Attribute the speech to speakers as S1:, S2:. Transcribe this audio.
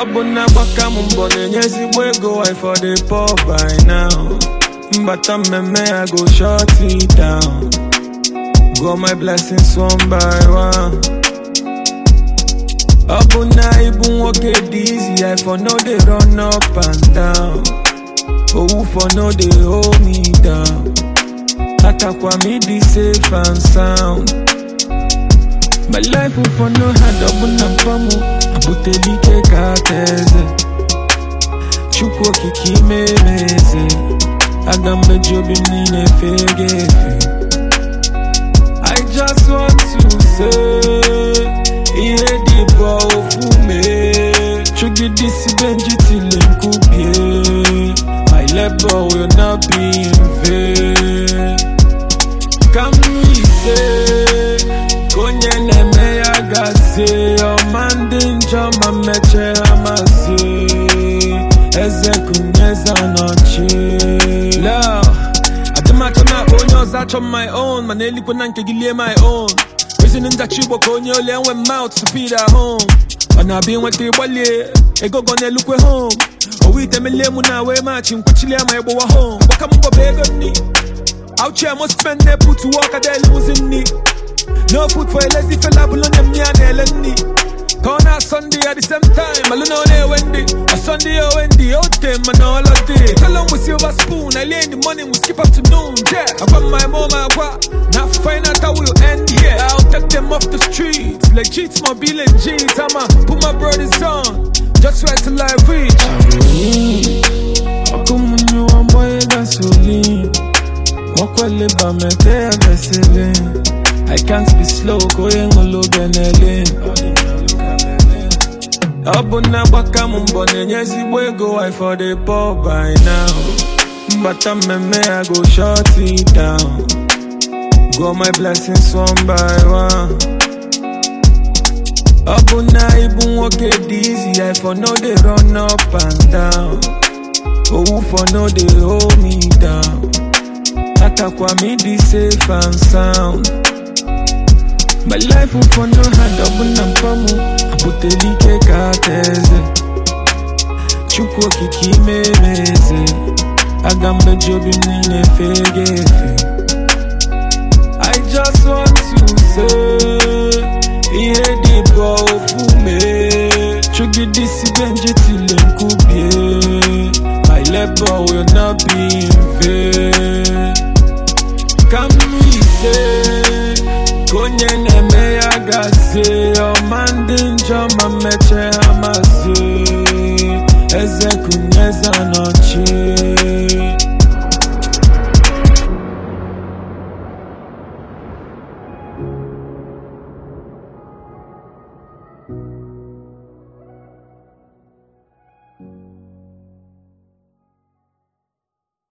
S1: ọ bụ na agbaka m mbọ na-enye ezigbo ego I for the poor by now mbata mmemme I go shut it down go my blessings one by one ọ bụ na ịbụ nwoke dị easy I for no dey run up and down owu for no dey hold me down atakwa m ịdị safe and sound My life will for no hard ọ bụ na mpa mụ abụtela ike ka aka eze Chukwu okike ime eze aga m meji obi m niile fege efe I just want to say ihe dị bụ ofu mee chugidesi benji tile nkubie My labor will not be in vain ka m ise ka onye na-eme ya gazie ọma ndị njọ ma mmeche ha mazi eze kunyeze nọchi adịmachọ na-akpọ onye ọzọ achọ m my own mana elikwe na nke gị lie my own reason njachi igbo ka onye ole enwe mouth to feed at home ọ na-abịa ịnweta ịgbalie ego gọ na-elukwe home owu ite melie mụ na wee machi nkwuchilie ma ịgbawa home gbaka m mbọ bụ ego nni Out here, must spend their put to work at their losing knee. No food for a lazy fella, but on them near Nelly. Corner Sunday at the same time, I don't know they Wendy. A Sunday or Wendy, out them and all of day. Tell them with silver spoon, I lay in the money, we skip afternoon. Yeah, I got my mom, I got. Now find out how we'll end here. I'll take them off the streets. Like cheats, my bill and jeans. I'ma put my brothers on. Just right till I reach. How come when you want boy gasoline? Mokwele ba mete vesele I can't be slow koye ngolo benele Ọ bụ na agbaka m mbọ na-enye ezigbo ego I for the poor by now Mbata mmemme I go shut it down Go my blessings one by one Ọ bụ na ịbụ nwoke dị easy I for no dey run up and down Owu for no dey hold me down atakwa m ịdị safe and sound My life will for no hard ọ bụ na mpa mụ abụtela ike ka aka eze Chukwu okike ime eze aga m meji obi m niile fege efe I just want to say ihe dị bụ ofu mee chugidesi benji tile nkubie My labor will not be in vain ka m ise ka onye na-eme ya gazie ọma ndị njọ ma mmeche ha mazi eze kunyeze nọchi